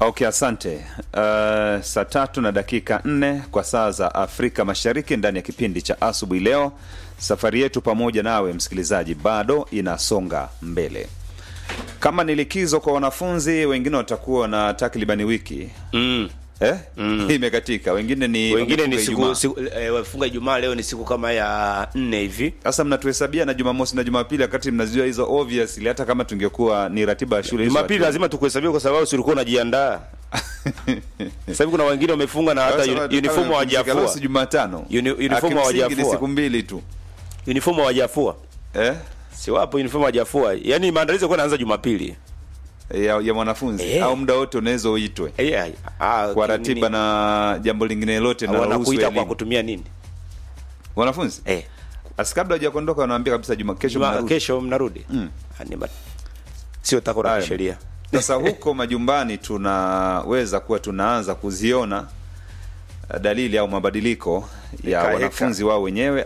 Okay, asante. Uh, saa tatu na dakika nne kwa saa za Afrika Mashariki ndani ya kipindi cha asubuhi leo. Safari yetu pamoja nawe msikilizaji bado inasonga mbele. Kama ni likizo kwa wanafunzi, wengine watakuwa na takribani wiki mm. eh? imekatika, wengine ni wengine ni wamefunga siku, Ijumaa. siku eh, wafunga Ijumaa, leo ni siku kama ya nne hivi. Sasa mnatuhesabia na Jumamosi na Jumapili wakati mnazijua hizo obviously, hata kama tungekuwa ni ratiba ya shule hizo Jumapili hatu- lazima tukuhesabia kwa sababu si ulikuwa unajiandaa. Sasa hivi kuna wengine wamefunga na hata Sasa uni- kama uniform tumepumzika leo si hawajafua. Jumatano. Uni- uniform Akimsingi hawajafua. ni siku mbili tu Uniform hawajafua. eh? Si wapo uniform hawajafua. Yaani maandalizi yalikuwa yanaanza Jumapili. ya, ya mwanafunzi Eh. au muda wote unaweza uitwe Eh, ah, kwa nini? ratiba na jambo lingine lote Au na wanakuita kwa elimu. kutumia nini? wanafunzi Eh. asi kabla hujakondoka wanaambia kabisa juma kesho Juma, mnarudi. kesho mnarudi. Mm. Ah, ni ma- Sio tako la Haya. kisheria. sasa huko majumbani tunaweza kuwa tunaanza kuziona eh, dalili au mabadiliko ya Heka, heka. wanafunzi wao wenyewe